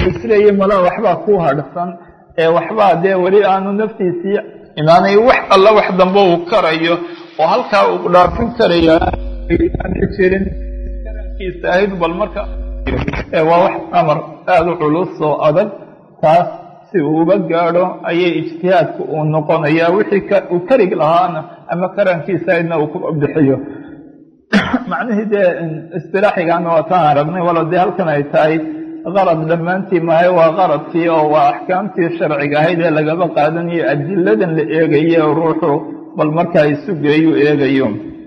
isleeya mala waxbaa ku hadhsan ee waxbaa dee weli aanu naftiisii inaanay wax alla wax dambe uu karayo oo halkaa uu dhaafin karaya jirin karankiisa ahayd bal marka waa wax amar aada u culus oo adag taas si uu uga gaadho ayay ijtihaadku uu noqonayaa wixii uu karig lahaana ama karankiisa ahaydna uu ku bixiyo macnihii dee istilaaxigaana waa taan aragnay walo dee halkan ay tahay qarad dhammaantii mahay waa qaradkii oo waa axkaamtii sharciga ahayd ee lagaba qaadanayo adiladan la eegaye oo ruuxu bal markaa isu geeyuu eegayo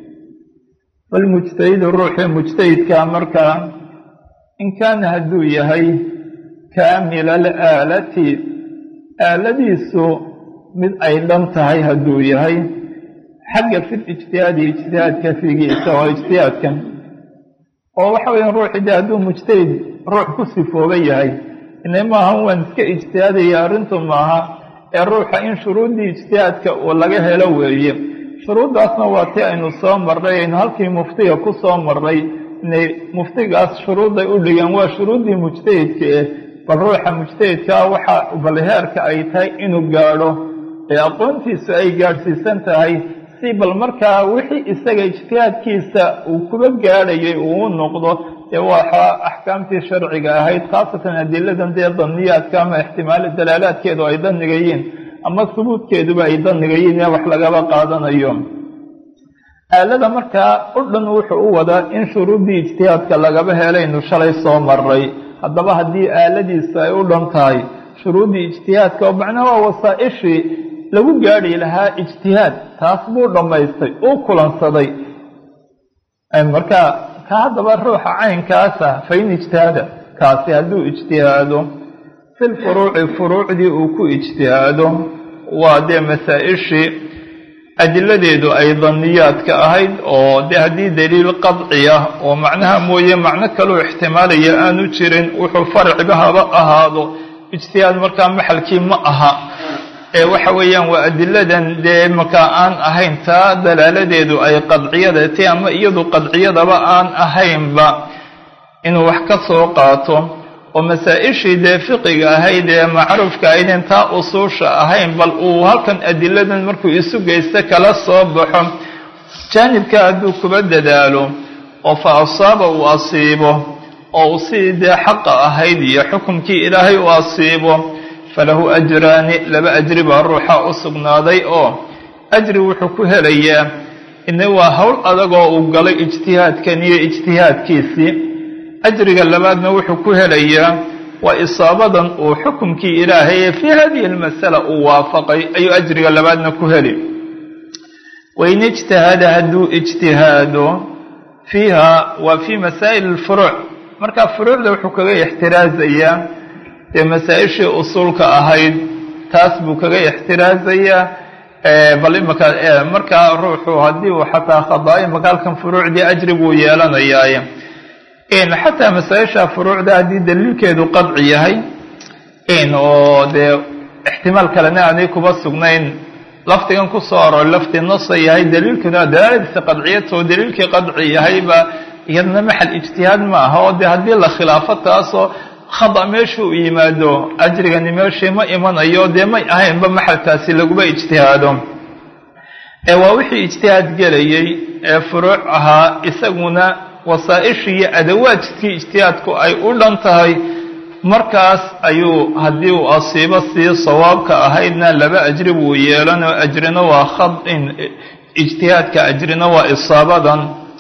balmujtahidu ruuxii mujtahidkaa markaa in kaana hadduu yahay kaamila alaalati aaladiisu mid ay dhan tahay hadduu yahay xagga fil ijtihaadi ijtihaadka figiisa oo ijtihaadkan oo waxa weya ruuxi de hadduu mujtahid ruux ku sifooba yahay ina maaha waan iska ijtihaadaya arrintu maaha ee ruuxa in shuruuddii ijtihaadka uu laga helo weeye shuruuddaasna waa tii aynu soo marray aynu halkii muftiga ku soo marray inay muftigaas shuruudday u dhigeen waa shuruuddii mujtahidka eh bal ruuxa mujtahidkaa waxa balheerka ay tahay inuu gaadho ee aqoontiisu ay gaadhsiisan tahay si bal markaa wixii isaga ijtihaadkiisa uu kuba gaadhayay uu u noqdo dee waxa axkaamtii sharciga ahayd khaasatan adiladan dee daniyaadka ama ixtimaali dalaalaadkeedu ay danigayiin ama subuudkeeduba ay danigayiin ee wax lagaba qaadanayo aalada markaa u dhan wuxuu u wadaa in shuruuddii ijtihaadka lagaba helaynu shalay soo maray haddaba haddii aaladiisu ay u dhan tahay shuruuddii ijtihaadka oo macnaha waa wasaa-ishii lagu gaadhi lahaa ijtihaad taas buu dhammaystay uu kulansaday marka ka haddaba ruuxa caynkaasa fa in ijtihaada kaasi hadduu ijtihaado fil furuuci furuucdii uu ku ijtihaado waa dee masaa-ishii adiladeedu ay daniyaadka ahayd oo dee haddii daliil qadci ah oo macnaha mooye macno kaluu ixtimaalaya aanu jirin wuxuu farciba haba ahaado ijtihaad markaa maxalkii ma aha ee waxa weeyaan waa adiladan dee markaa aan ahayn taa dalaaladeedu ay qadciyada ti ama iyadu qadciyadaba aan ahaynba inuu wax ka soo qaato oo masaa-ishii dee fiqiga ahayd ee macruufka ahaydeen taa usuusha ahayn bal uu halkan adiladan markuu isu geysto kala soo baxo jaanibka hadduu kuba dadaalo oo fa asaaba uu asiibo oo uu sidii dee xaqa ahayd iyo xukumkii ilaahay uu asiibo falahu ajraani laba ajri baa ruuxa u sugnaaday oo ajri wuxuu ku helayaa ina waa howl adagoo uu galay ijtihaadkan iyo ijtihaadkiisii ajriga labaadna wuxuu ku helayaa waa isaabadan uu xukumkii ilaahay ee fii hadihi almasala uu waafaqay ayuu ajriga labaadna ku heli wain ijtahada hadduu ijtihaado fiiha waa fii masaa'il alfuruuc marka furuucda wuxuu kaga ixtiraazayaa dee masaa-ishii usuulka ahayd taas buu kaga ixtiraazayaa bal imaka markaa ruuxu haddii uu xataa khadaa'i imaka halkan furuucdii ajri buu yeelanayaaye xataa masaa-isha furuucda haddii daliilkeedu qadci yahay oo dee ixtimaal kalena aanay kuba sugnayn lafdigan kusoo aroor lafdi nasa yahay daliilkuna dalaaladiisa qadciyatoo daliilkii qadci yahayba iyadna maxal ijtihaad ma aha oo dee haddii la khilaafo taasoo khada meesha u yimaado ajrigani meeshii ma imanayo dee may ahaynba maxalkaasi laguba ijtihaado ee waa wixii ijtihaad gelayay ee furuuc ahaa isaguna wasaa-ishii iyo adawaajkii ijtihaadku ay u dhan tahay markaas ayuu haddii uu asiibo sii sawaabka ahaydna laba ajri buu yeelanoo ajrina waa khadin ijtihaadka ajrina waa isaabadan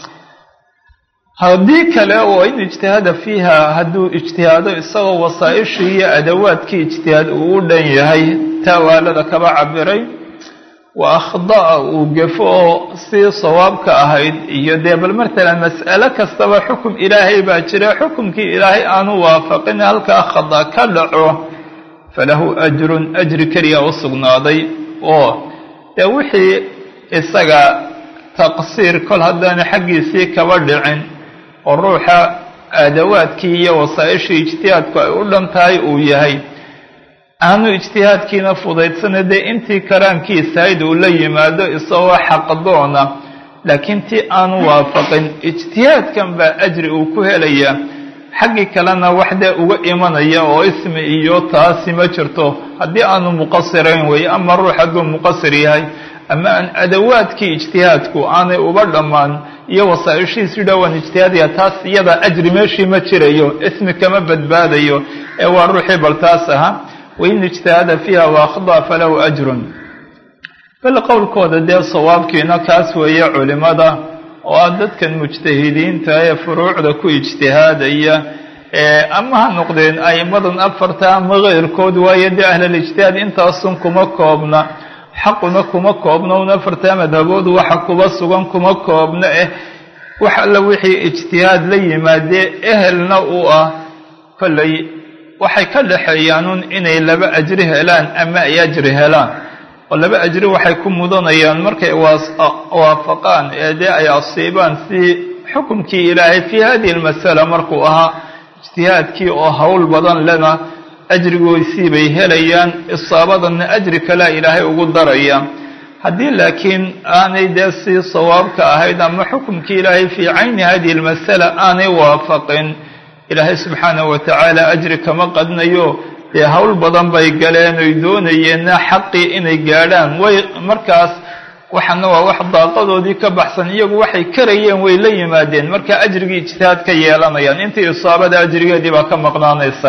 haddii kale oo in ijtihaada fiiha hadduu ijtihaado isagoo wasaa-ishii iyo adawaadkii ijtihaad uu u dhan yahay taawaalada kaba cabiray wa akhda'a uu gefo oo sii sawaabka ahayd iyo dee bal matalan mas'alo kastaba xukum ilaahay baa jira xukumkii ilaahay aanu waafaqin halkaa khada ka dhaco falahu ajrun ajri keliya u sugnaaday oo dee wixii isaga taqsiir kol haddaanu xaggiisii kaba dhicin oo ruuxa adawaadkii iyo wasaa-ishii ijtihaadku ay u dhan tahay uu yahay aanu ijtihaadkiina fudaydsana dee intii karaankiisahayd uu la yimaado isagoo xaqdoona laakiin tii aanu waafaqin ijtihaadkan baa ajri uu ku helayaa xaggii kalena wax dee uga imanaya oo ismi iyo taasi ma jirto haddii aanu muqasirayn weeye ama ruux hadduu muqasir yahay ama aan adawaadkii ijtihaadku aanay uba dhammaan iyo wasaaishiisu dhowaan ijtihaadaya taas iyada ajri meeshii ma jirayo ismi kama badbaadayo ee waa ruuxii bal taas ahaa wain ijtahada fiiha waakhdaa falahu ajrun bal qowlkooda dee sawaabkiina kaas weeye culimada oo ah dadkan mujtahidiinta ee furuucda ku ijtihaadaya ama ha noqdeen a'immadan afarta ama keyrkood waayo dee ahlalijtihaad intaasun kuma koobna xaquna kuma koobna un afarta madhabood waxa kuba sugan kuma koobna eh wax alla wixii ijtihaad la yimaadee ehelna u ah kollay waxay ka dhaxeeyaanun inay laba ajri helaan ama ay ajri helaan oo laba ajri waxay ku mudanayaan markay waafaqaan ee dee ay asiibaan si xukumkii ilaahay fii hadihi almasala markuu ahaa ijtihaadkii oo howl badan lena ajrigoysii bay helayaan isaabadanna ajri kalea ilaahay ugu daraya haddii laakiin aanay dee si sawaabka ahayd ama xukumkii ilaahay fii cayni hadihi almasala aanay waafaqin ilaahay subxaanahu wa tacaala ajri kama qadnayo dee howl badan bay galeen oy doonayeenna xaqii inay gaadhaan way markaas waxana waa wax daaqadoodii ka baxsan iyagu waxay karayeen way la yimaadeen marka ajrigii ijtihaad ka yeelanayaan intii isaabada ajrigeedii baa ka maqnaanaysa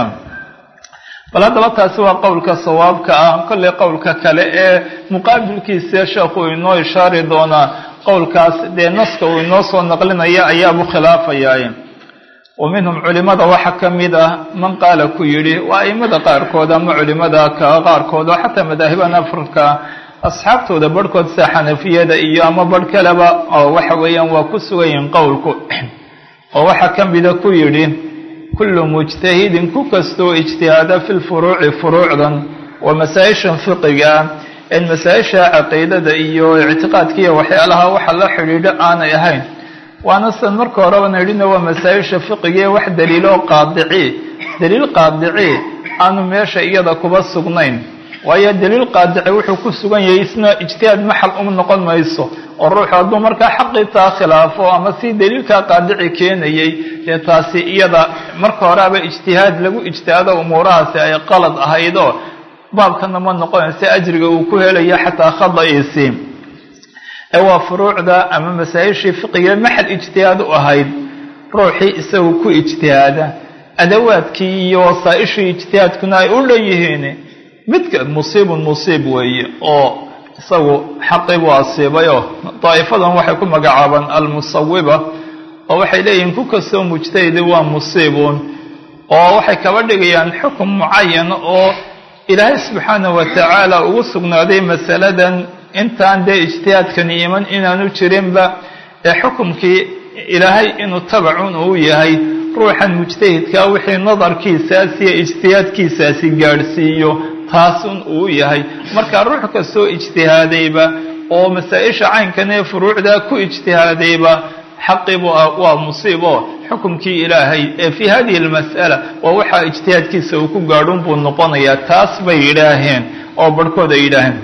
bal haddaba taasi waa qowlka sawaabka ah kollay qowlka kale ee muqaabilkiisa sheekhu inoo ishaari doonaa qowlkaas dee naska uu inoo soo naqlinaya ayaabuu khilaafayaa wa minhum culimada waxaa ka mid ah man qaala ku yidhi waa aimada qaarkood ama culimada qaarkood oo xataa madaahiban afrika asxaabtooda barhkood sida xanafiyada iyo ama barh kaleba oo waxa weeyaan waa ku sugayihin qowlku oo waxaa ka mida ku yidhi kullu mujtahidin ku kastoo ijtihaada fi lfuruuci furuucdan waa masaa-ishan fiqiga en masaa-isha caqiidada iyo ictiqaadka iyo waxyaalaha waxa la xidhiidho aanay ahayn waana san marka horebana idhina waa masaa-isha fiqigae wax daliiloo qaadici daliil qaadici aanu meesha iyada kuba sugnayn waayo daliil qaadici wuxuu ku sugan yahay isna ijtihaad maxal uma noqon mayso oo ruuxu hadduu markaa xaqiitaa khilaafo ama si daliilkaa qaadici keenayay dee taasi iyada marka horeaba ijtihaad lagu ijtihaado umuurahaasi ay qalad ahaydoo baabkana ma noqonaysa ajriga uu ku helayo xataa khada'iisii ee waa furuucda ama masaa-ishii fiqiga maxal ijtihaad u ahayd ruuxii isagu ku ijtihaada adawaadkii iyo wasaa-ishii ijtihaadkuna ay u dhan yihiin midka musiibun musiib weeye oo isagu xaqii buu asiibayoo daa'ifadan waxay ku magacaabaan almusawiba oo waxay leeyihiin ku kastoo mujtahidi waa musiibun oo waxay kaba dhigayaan xukum mucayan oo ilaahay subxaanahu wa tacaala ugu sugnaaday masaladan intaan dee ijtihaadkani iman inaanu jirinba ee xukumkii ilaahay inuu tabacun uu yahay ruuxan mujtahidkaa wixii nadarkiisaas iyo ijtihaadkiisaasi gaadhsiiyo taasun uu yahay marka ruux kastoo ijtihaadayba oo masaa-isha caynkan ee furuucdaa ku ijtihaadayba xaqiibu waa musiibo xukumkii ilaahay ee fii hadihi almas'ala waa waxaa ijtihaadkiisa uu ku gaadhun buu noqonayaa taas bay yidhaaheen oo barhkood ay yidhaaheen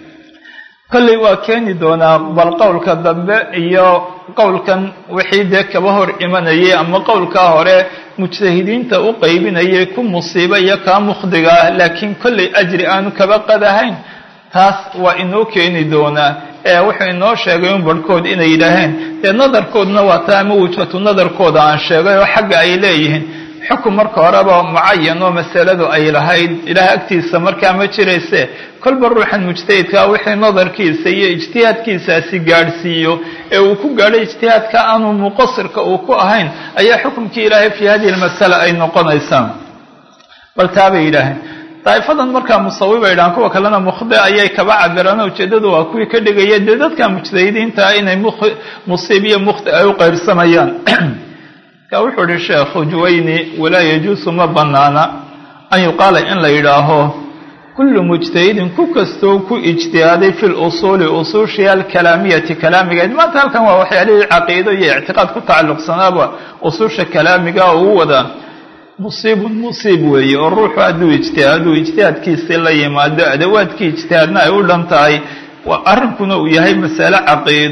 kolley waa keeni doonaa bal qowlka dambe iyo qowlkan wixii dee kaba hor imanayay ama qowlkaa hore mujtahidiinta u qaybinayay ku musiiba iyo kaa mukhdiga ah laakiin kolley ajri aanu kaba qadahayn taas waa inoo keeni doonaa ee wuxuu inoo sheegay un barhkood inay yidhaaheen dee nadarkoodna waa taa ama wujhatu nadarkooda aan sheegay oo xagga ay leeyihiin xukum marka horeba mucayan oo masaladu ay lahayd ilaah agtiisa markaa ma jirayse kolba ruuxan mujtahidkaa wixii nadarkiisa iyo ijtihaadkiisaasi gaadhsiiyo ee uu ku gaadho ijtihaadka aanu muqasirka uu ku ahayn ayaa xukumkii ilaahay fii hadihi almasala ay noqonaysaa bal taa bay yidhaaheen daa'ifadan markaa musawiba yidhahaan kuwa kalena mukhdi ayay kaba cabiraan ujeeddadu waa kuwii ka dhigaya dee dadka mujtahidiinta ah inay musiib iyo mukhdi ay u qaybsamayaan ka wuxuu ihi sheekhu juwayni walaa yajuusu ma bannaana an yuqaala in la yidhaaho kullu mujtahidin ku kastoo ku ijtihaaday fi lusuuli usuushii alkalaamiyati kalaamigeed maanta halkan waa waxyaalihii caqiido iyo ictiqaad ku tacalluqsanaaba usuusha kalaamiga ugu wadaa musiibun musiib weeye oo ruuxu hadduu ijtihaaduu ijtihaadkiisii la yimaado adawaadkii ijtihaadna ay u dhan tahay arrinkuna uu yahay masale caqiido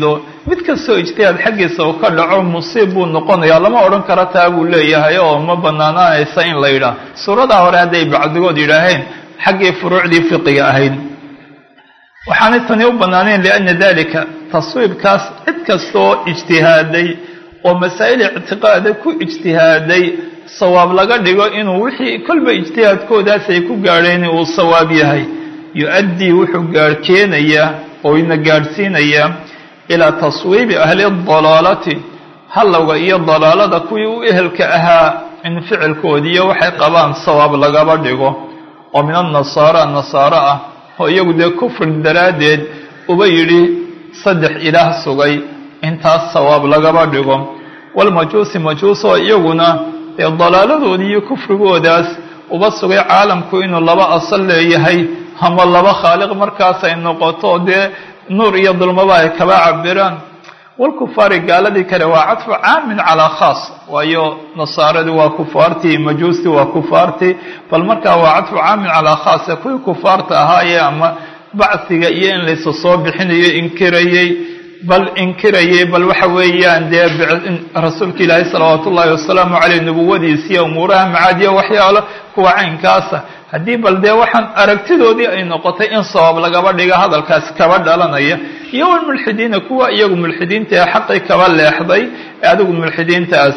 mid kastoo ijtihaad xaggiisa uu ka dhaco musiib buu noqonayaa lama odhan karo taa buu leeyahay oo ma banaanaanaysa in la yidhaah suuradaa hore hadday bacdigood yidhaaheen xaggii furuucdii fiqiga ahayd waxaanay tani u bannaanayn lianna dalika taswiibkaas cid kastaoo ijtihaaday oo masaa'il ictiqaada ku ijtihaaday sawaab laga dhigo inuu wixii kolba ijtihaadkoodaas ay ku gaadheen uu sawaab yahay yu-addii wuxuu gaadhkeenayaa oo ina gaadhsiinayaa ilaa taswiibi ahli dalaalati hallowga iyo dalaalada kuwii u ehelka ahaa in ficilkoodiiyo waxay qabaan sawaab lagaba dhigo oo min annasaara nasaaro ah oo iyagu dee kufri daraaddeed uba yidhi saddex ilaah sugay intaas sawaab lagaba dhigo walmajuusi majuus oo iyaguna dee dalaaladoodii iyo kufrigoodaas uba sugay caalamku inuu laba asal leeyahay ama laba khaaliq markaas ay noqoto dee nuur iyo dulmaba ay kaba cabiraan walkufaari gaaladii kale waa cadfu caamin calaa khaas waayo nasaaradii waa kufaartii majuustii waa kufaartii bal markaa waa cadfu caamin calaa khaas kuwii kufaarta ahaayee ama bacsiga iyo in laysa soo bixinayo inkirayey bal inkirayay bal waxa weeyaan dee rasuulka ilaahay salawaatu ullaahi wasalaamu caleyh nubuwadiisiiyo umuuraha macaadiya waxyaalo kuwa caynkaasa haddii bal dee waxaan aragtidoodii ay noqotay in sabab lagaba dhiga hadalkaas kaba dhalanaya iyo walmulxidiina kuwa iyagu mulxidiinta ee xaqii kaba leexday ee adigu mulxidiintaas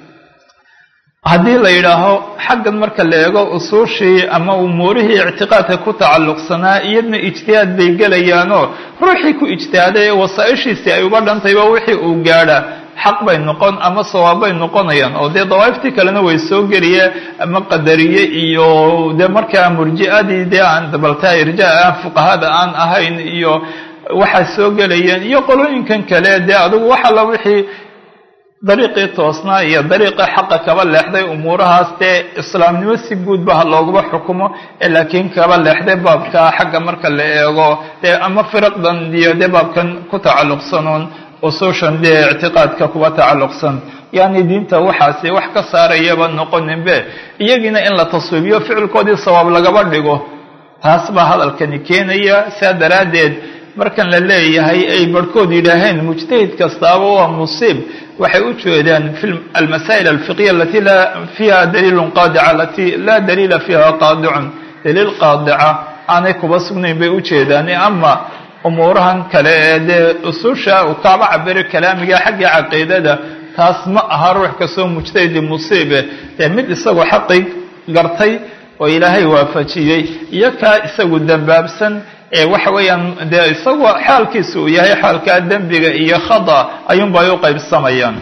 haddii la yidhaaho xaggan marka la eego usuushii ama umuurihii ictiqaadka ku tacalluqsanaa iyadna ijtihaad bay gelayaanoo ruuxii ku ijtihaaday ee wasaa-ishiisii ay uba dhantayba wixii uu gaadha xaq bay noqon ama sawaab bay noqonayaan oo dee dawaa'iftii kalena way soo geliye ama qadariye iyo dee markaa murji'adii dee aan dabaltaa irjaa aan fuqahada aan ahayn iyo waxay soo gelayeen iyo qolooyinkan kale dee adigu wax alla wixii dariiqii toosnaa iyo dariiqii xaqa kaba leexday umuurahaas dee islaamnimo si guudba ha loogaba xukumo ee laakiin kaba leexday baabka xagga marka la eego dee ama firaqdan iyo dee baabkan ku tacalluqsanoon usuushan dee ictiqaadka kuba tacalluqsan yani diinta waxaasi wax ka saarayaba noqoninbe iyagiina in la taswiibiyo ficilkoodii sawaab lagaba dhigo taas baa hadalkani keenaya saa daraaddeed markan la leeyahay ay barhkood yidhaaheen mujtahid kastaaba waa musiib waxay u jeedaan fi almasaa'il alfiqhiya alati laa fiiha daliilun qaadica alati laa daliila fiiha qaadicun daliil qaadica aanay kuba sugnayn bay u jeedaan ama umuurahan kale ee dee usuusha uu kaaba cabiro kalaamiga xagga caqiidada taas ma aha ruux kastoo mujtahidi musiibe dee mid isagoo xaqi gartay oo ilaahay waafajiyey iyo kaa isagu dambaabsan ee waxa weeyaan dee isagoo xaalkiisa uu yahay xaalkaa dembiga iyo khada ayuunba ay u qaybsamayaan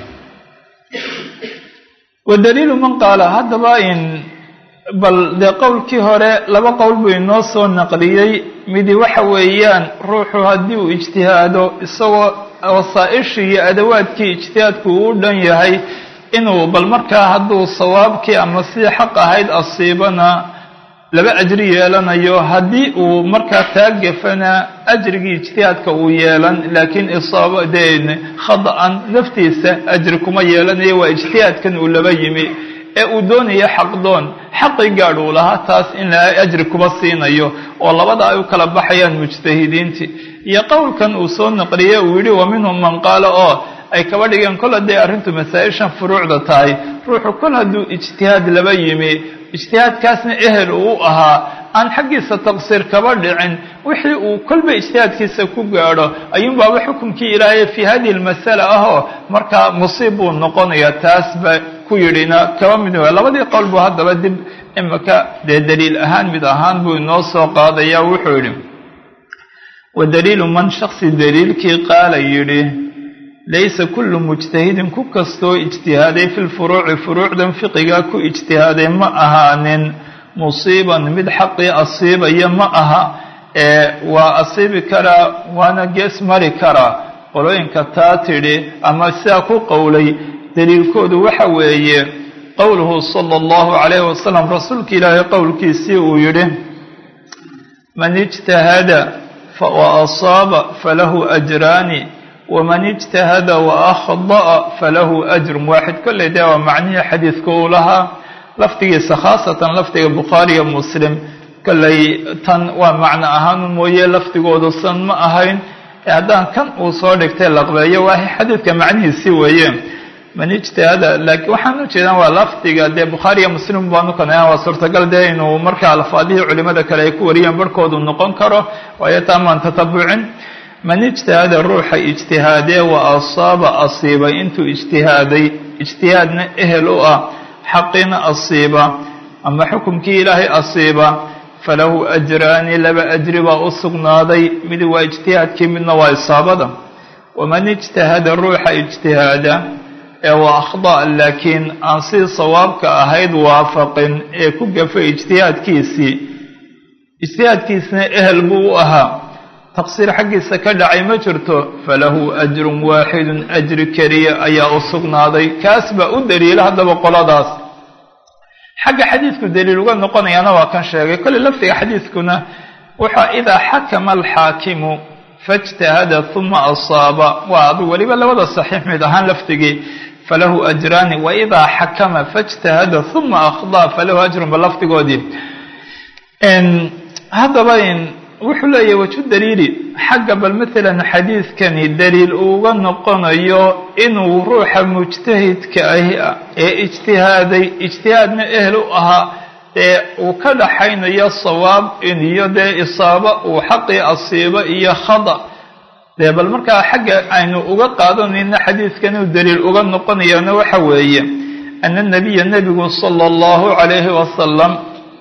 wadaliilu man qaala haddaba in bal dee qowlkii hore laba qowl buu inoo soo naqliyey midi waxa weeyaan ruuxu haddii uu ijtihaado isagoo wasaa-ishii iyo adawaadkii ijtihaadku uu dhan yahay inuu bal markaa hadduu sawaabkii ama sidii xaq ahayd asiibana laba ajri yeelanayo haddii uu markaa taa gefana ajrigii ijtihaadka uu yeelan laakiin isaaba dee khada-an naftiisa ajri kuma yeelanayo waa ijtihaadkan uu laba yimi ee uu doonayo xaqdoon xaqii gaadh uu lahaa taas in la ajri kuba siinayo oo labada ay u kala baxayaan mujtahidiintii iyo qowlkan uu soo naqliyey uu yidhi wa minhum man qaala oo ay kaba dhigeen kol hadday arrintu masaa-ishan furuucda tahay ruuxu kol hadduu ijtihaad laba yimi ijtihaadkaasna ehel uu ahaa aan xaggiisa taqsiir kaba dhicin wixii uu kolba ijtihaadkiisa ku gaadho ayuunbaaba xukumkii ilaahay fii hadihi lmasala ahoo markaa musiib buu noqonaya taas ba ku yidhina kaba mid wa labadii qowl buu haddaba dib imika dee daliil ahaan mid ahaan buu inoo soo qaadaya wuxuu yidhi wa daliilu man shaksi daliilkii qaala yidhi laysa kullu mujtahidin ku kastoo ijtihaaday fi lfuruuci furuucdan fiqiga ku ijtihaaday ma ahaanin musiiban mid xaqii asiibaya ma aha ee waa asiibi karaa waana gees mari karaa qolooyinka taa tidhi ama sidaa ku qowlay daliilkoodu waxa weeye qowluhu sala allahu calayhi wasalam rasuulka ilaahay qowlkiisii uu yidhi man ijtahada wa asaaba falahu ajraani waman ijtahada wa akhda'a falahu ajrun waaxid kolley dee waa macnihii xadiidka uu lahaa lafdigiisa khaasatan lafdiga bukhaariyo muslim kolley tan waa macno ahaan mooye lafdigooda san ma ahayn haddaan kan uu soo dhigtay laqbeeyo waa xadiidka macnihiisii weeye man ijtihada laakiin waxaan u jeedaan waa lafdiga dee bukhaariya muslim baanu kanayaan waa suurtagal dee inuu marka alfaadihii culimada kale ay ku wariyeen barhkoodu noqon karo waayo taamaan tatabucin man ijtihada ruuxa ijtihaadee wa asaaba asiibay intuu ijtihaaday ijtihaadna ehel u ah xaqiina asiiba ama xukumkii ilaahay asiiba falahu ajraani laba ajri baa u sugnaaday mid waa ijtihaadkii midna waa isaabada waman ijtahada ruuxa ijtihaada ee waa akhda laakiin aan sii sawaabka ahayd waafaqin ee ku gafay ijtihaadkiisii ijtihaadkiisna ehel buu u ahaa taqsiir xaggiisa ka dhacay ma jirto falahu ajrun waaxidun ajri keliya ayaa u sugnaaday kaas baa u daliila haddaba qoladaas xagga xadiidku daliil uga noqonayaana waa kan sheegay kolley lafdiga xadiidkuna wuxua idaa xakama alxaakimu faijtahada uma asaaba waa adu weliba labada saxiix mid ahaan lafdigii falahu ajraani waidaa xakama faijtahada uma akhdaa falahu ajrun ba lafdigoodii haddaba wuxuu leeyahy waju daliili xagga bal maalan xadiidkani daliil uuga noqonayo inuu ruuxa mujtahidka ahi ee ijtihaaday ijtihaadna ehel u ahaa ee uu ka dhaxaynayo sawaab iyo dee isaaba uu xaqii asiibo iyo khada dee bal markaa xagga aynu uga qaadanayno xadiidkan uu daliil uga noqonayana waxa weeye ana nabiya nebigu sala allahu calayhi wasalam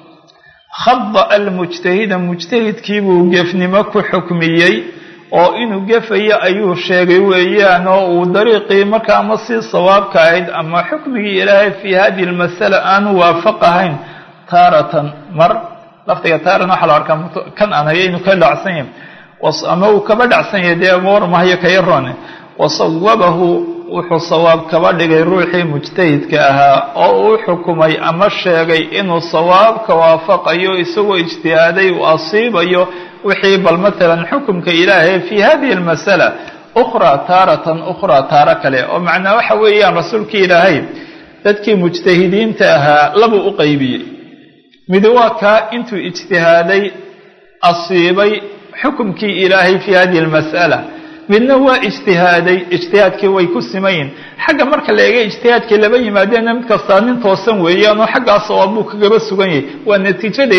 khada almujtahida mujtahidkiibuu gefnimo ku xukmiyey oo inuu gefayo ayuu sheegay weeyaan oo uu dariiqii marka ama sii sawaabka ahayd ama xukmigii ilaahay fii hadihi lmasala aanu waafaqahayn taaratan mar lafdiga taaran waxaa la arkaa kan aan hayo inuu ka dhacsan yahay ama uu kaba dhacsan yahay dee warmahayo kayaroone wasawabahu wuxuu sawaab kaba dhigay ruuxii mujtahidka ahaa oo uu xukumay ama sheegay inuu sawaabka waafaqayo isagoo ijtihaaday uu asiibayo wixii bal maalan xukumka ilaahay fii hadihi almasala ukhraa taaratan ukhraa taaro kale oo macnaa waxa weeyaan rasuulkii ilaahay dadkii mujtahidiinta ahaa labuu u qaybiyey mid waa kaa intuu ijtihaaday asiibay xukumkii ilaahay fii hadihi almas'ala midna waa ijtihaaday ijtihaadkii way ku simayin xagga marka la eega ijtihaadkii laba yimaadeenna mid kastaa nin toosan weeyaanoo xaggaas oo buu kagaba sugan yahay waa natiijada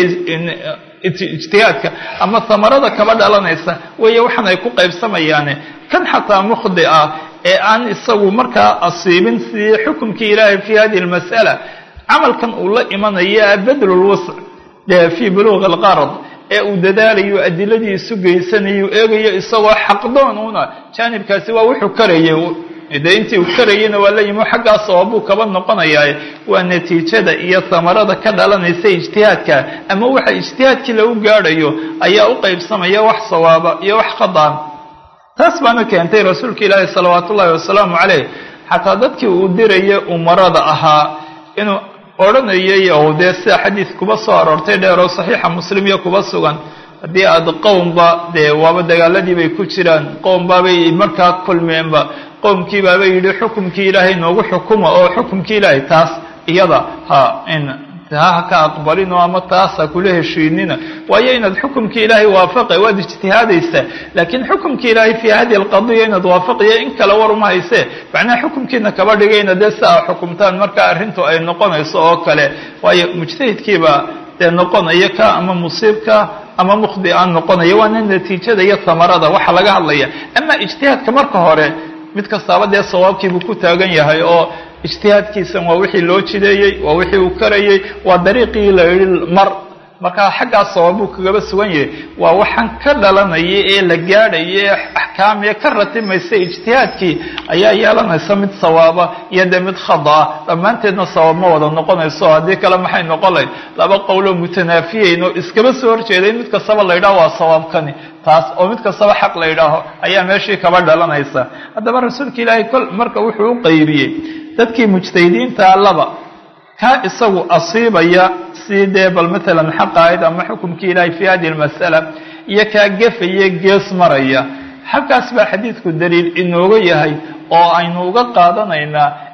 ijtihaadka ama hamarada kaba dhalanaysa weeye waxaan ay ku qaybsamayaane kan xataa mukhdi ah ee aan isagu markaa asiibin sidii xukumkii ilaahay fii hadihi almas'ala camalkan uu la imanaya badlulwasc dee fii buluuqi alqarad ee uu dadaalayo adiladii isu geysanayo eegayo isagoo xaqdoon una jaanibkaasi waa wuxuu karayay dee intii uu karayeyna waa la yimi xaggaas oobuu kaba noqonayaa waa natiijada iyo hamarada ka dhalanaysa ijtihaadka ama waxa ijtihaadkii lagu gaadhayo ayaa u qaybsamaya wax sawaaba iyo wax khadaan taas baana keentay rasuulka ilaahi salawaatu ullahi wasalaamu caleyh xataa dadkii uu diraya umarada ahaa inuu odhanayay oo dee sida xadiis kuba soo aroortay dheeroo saxiixa muslim iyo kuba sugan haddii aad qowmba dee waaba dagaaladii bay ku jiraan qowmbaabay markaa kulmeenba qowmkii baaba yidhi xukumkii ilaahay noogu xukuma oo xukumkii ilaahay taas iyada ha in ha ka aqbalino ama taas ha kula heshiinina waayo inaad xukumkii ilaahay waafaqa waad ijtihaadaysaa laakiin xukumkii ilaahay fii hadihi alqadiya inaad waafaqiyo in kale war uma haysee macnaha xukumkiina kaba dhigayna dee si aa xukumtaan marka arrintu ay noqonayso oo kale waayo mujtahidkiiba dee noqonaya ka ama musiibka ama mukhdi aan noqonaya waana natiijada iyo hamarada waxa laga hadlaya ama ijtihaadka marka hore mid kastaaba dee sawaabkiibuu ku taagan yahay oo ijtihaadkiisan waa wixii loo jideeyey waa wixii uu karayey waa dariiqii la yidhi mar markaa xaggaas sawaabuu kagaba sugan yahay waa waxaan ka dhalanaya ee la gaadhaya ee axkaamiya ka ratimaysa ijtihaadkii ayaa yeelanaysa mid sawaaba iyo dee mid khadaa dhammaanteedna sawaab ma wada noqonayso haddii kale maxay noqon lahayd laba qowloo mutanaafiyeyn oo iskaba soo horjeeday mid kastaba la yidhaho waa sawaabkani taas oo mid kastaba xaq la yidhaaho ayaa meeshii kaba dhalanaysa haddaba rasuulka ilaahay kol marka wuxuu u qaybiyey dadkii mujtahidiinta laba kaa isagu asiibaya si dee bal maalan xaq ahayd ama xukumkii ilaahay fii hadihi almas'ala iyo kaa gefaya gees maraya halkaas baa xadiidku daliil inooga yahay oo aynu uga qaadanaynaa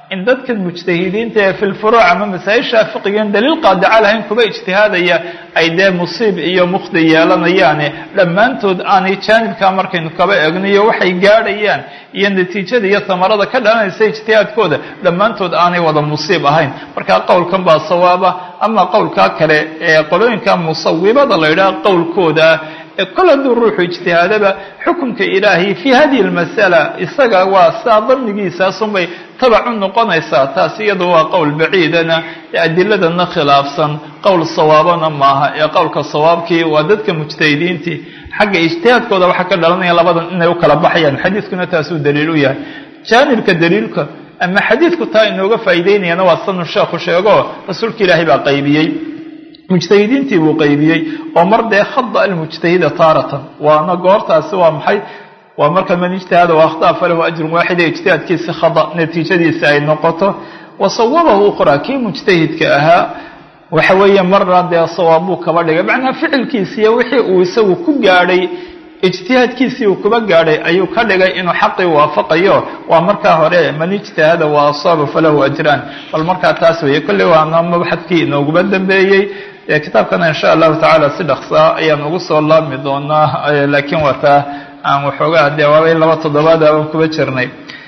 in dadkan mujtahidiinta ee fi lfuruuc ama masaa-isha fiqigan daliil qaadica lahayn kuba ijtihaadaya ay dee musiib iyo mukhdi yeelanayaane dhammaantood aanay jaanibkaa markaynu kaba egniyo waxay gaadhayaan iyo natiijada iyo hamarada ka dhalanaysa ijtihaadkooda dhammaantood aanay wada musiib ahayn markaa qowlkan baa sawaaba ama qowlkaa kale ee qolooyinka musawibada la yidhaha qowlkooda kol hadduu ruuxu ijtihaadaba xukunka ilaahay fii hadihi lmasala isaga waa saa dannigiisaasunbay tabac u noqonaysaa taas iyadu waa qowl baciidana ee adiladana khilaafsan qowl sawaabana maaha ee qowlka sawaabkii waa dadka mujtahidiintii xagga ijtihaadkooda waxaa ka dhalanaya labadan inay u kala baxayaan xadiiskuna taasuu daliil u yahay jaanibka daliilka ama xadiidku taa inooga faa'iideynayana waa sanu sheekhu sheego rasuulka ilaahay baa qaybiyey mujtahidiintii buu qaybiyey oo mar dee khada almujtahida taaratan waana goortaasi waa maxay waa marka man ijtihada wa akhtaa falahu ajrun waaxid ee ijtihaadkiisi khada natiijadiisi ay noqoto wa sawabahu ukhraa kii mujtahidka ahaa waxa weeye marna dee sawaabuu kaba dhigay macnaha ficilkiisiiyo wixii uu isagu ku gaadhay ijtihaadkiisii uu kuba gaadhay ayuu ka dhigay inuu xaqii waafaqayo waa markaa hore man ijtahada wa asaaba falahu ajraan bal markaa taas weeye kolley waana mabxadkii inooguba dambeeyey kitaabkana insha allahu tacaala si dhaqsaa ayaan ugu soo laabmi doonaa laakiin waa taa aan waxoogaa dee waabay laba toddobaad aan kuba jirnay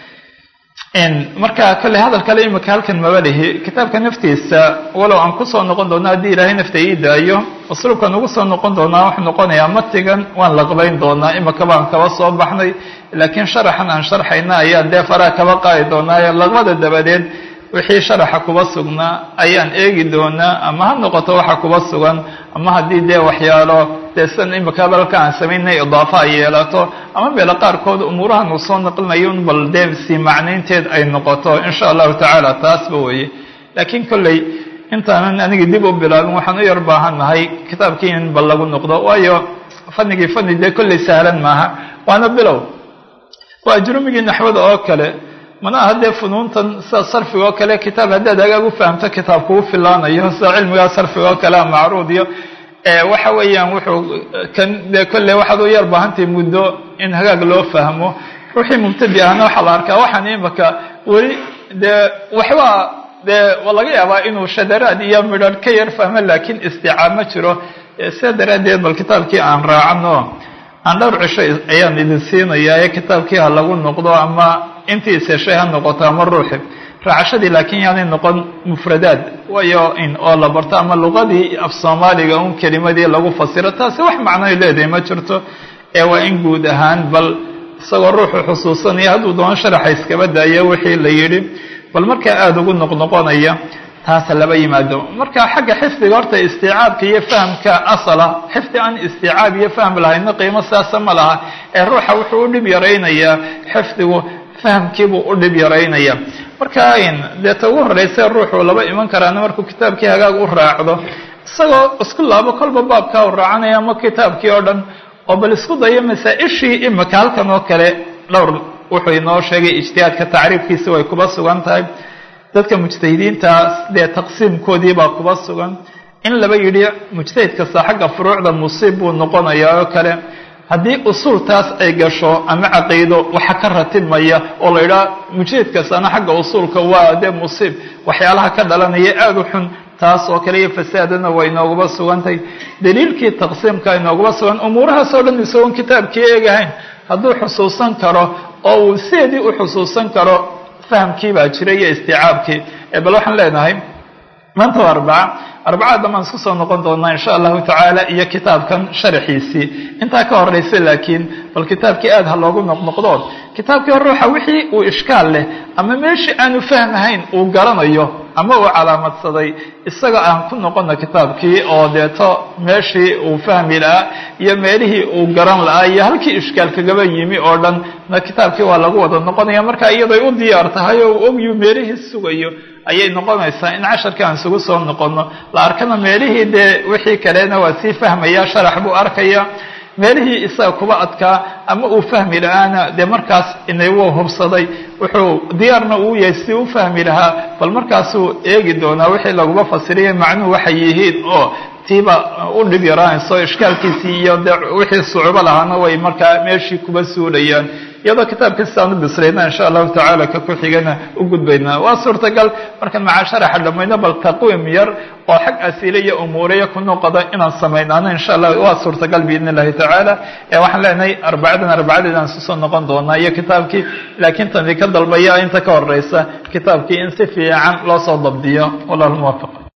marka kolley hadal kale imika halkan maba lihi kitaabka naftiisa walow aan kusoo noqon doona haddii ilaahay nafta ii daayo usluubkan ugu soo noqon doonaa wuxuu noqonayaa matigan waan laqbayn doonaa imika baan kaba soo baxnay laakiin sharaxan aan sharxayna ayaan dee faraha kaba qaadi doonaa laqbada dabadeed wixii sharaxa kuba sugnaa ayaan eegi doonaa ama ha noqoto waxa kuba sugan ama haddii dee waxyaalo dee sidan imika balka aan samaynay idaafa ay yeelato ama meelo qaarkood umuurahan uu soo naqlinayo un bal dee sii macnaynteed ay noqoto insha allahu tacaala taasba weeye laakiin kolley intaanan aniga dib u bilaabin waxaan u yar baahannahay kitaabkii in bal lagu noqdo waayo fanigii fani dee kolley sahlan maaha waana bilow waa ajrumigii naxwada oo kale mana aha dee funuuntan sida sarfiga oo kale kitaab haddaad hagaag u fahamto kitaab kugu filaanayo sida cilmigaa sarfiga oo kale macruud iyo waxa weeyaan wuxuu kan dee kolley waxaad u yar baahantahay muddo in hagaag loo fahmo ruuxii mubtadi ahna waxaa la arkaa waxaan imaka weli dee waxba dee laga yaabaa inuu shadaraad iyo midharh ka yar fahmo laakiin isticaab ma jiro sidaa daraaddeed bal kitaabkii aan raacano aan dhowr cisho ayaan idin siinayaa ee kitaabkii ha lagu noqdo ama intii iseshay ha noqoto ama ruuxi raacashadii laakiin yaanay noqon mufradaad waayo in oo la barto ama luqadii af soomaaliga un kelimadii lagu fasiro taasi wax macnoy leedahay ma jirto ee waa in guud ahaan bal isagoo ruuxu xusuusanaya hadduu doono sharaxa iskaba daayo wixii la yidhi bal markaa aada ugu noqnoqonaya taasa laba yimaado marka xagga xifdiga horta istiicaabka iyo fahamka asala xifdi aan istiicaab iyo fahm lahayna qiimo saasa ma laha ee ruuxa wuxuu u dhib yaraynayaa xifdigu fahamkiibuu u dhib yaraynaya marka dee ta ugu horreysa ruuxuu laba iman karaana markuu kitaabkii hagaag u raacdo isagoo isku laabo kolba baabkaa u raacanaya ama kitaabkii oo dhan oo bal isku dayo masaa-ishii imika halkan oo kale dhowr wuxuu inoo sheegay ijtihaadka tacriifkiisi way kuba sugan tahay dadka mujtahidiintaas dee taqsiimkoodii baa kuba sugan in laba yidhi mujtahid kasta xagga furuucda musiib buu noqonayaa oo kale haddii usuultaas ay gasho ama caqiido waxa ka ratibmaya oo la yidhaha mujtahid kastana xagga usuulka waa dee musiib waxyaalaha ka dhalanaya aada u xun taas oo kale iyo fasaadana waa inooguba sugantahay daliilkii taqsiimka inooguba sugan umuurahaas oo dhan isagoon kitaabkii eegahayn hadduu xusuusan karo oo uu sideedii u xusuusan karo fahamkii baa jira iyo isticaabkii bal waxaan leenahay maanta waa arbaca arbacada damaan isku soo noqon doonaa insha allahu tacaala iyo kitaabkan sharaxiisii intaa ka horeysa laakiin bal kitaabkii aada ha loogu noqnoqdo kitaabkii hore ruuxa wixii uu ishkaal leh ama meeshii aanu fahmahayn uu garanayo ama uu calaamadsaday isaga aan ku noqono kitaabkii oo deeto meeshii uu fahmi lahaa iyo meelihii uu garan lahaa iyo halkii ishkaal kagaba yimi oo dhan na kitaabkii waa lagu wada noqonaya marka iyaday u diyaar tahay oo uu ogyu meelihii sugayo ayay noqonaysaa in casharkii aan isugu soo noqono la arkana meelihii dee wixii kalena waa sii fahmaya sharax buu arkaya meelihii isaga kuba adkaa ama uu fahmi lahaana dee markaas inay wuu hubsaday wuxuu diyaarna uu yahay si u fahmi lahaa bal markaasuu eegi doonaa wixii laguma fasiriyay macnuhu waxay yihiin oo tiiba u dhib yaraanayso ishkaalkiisii iyo dee wixii sucubo lahaana way markaa meeshii kuba suulayaan iyadoo kitaabka sidaan u bisrayna insha allahu tacaala ka ku xigana u gudbaynaa waa suurtagal markaan macaa sharaxa dhamayno bal taqwiim yar oo xag asiile iyo umuuriya ku noqoda inaan samaynaano insha allah waa suurtagal biidn illahi tacaala waxaan leenahay arbacadan arbacadeed aan susoo noqon doonaa iyo kitaabkii laakiin tani ka dalbaya inta ka horeysa kitaabkii in si fiican loo soo dabdiyo wallahu muwafaq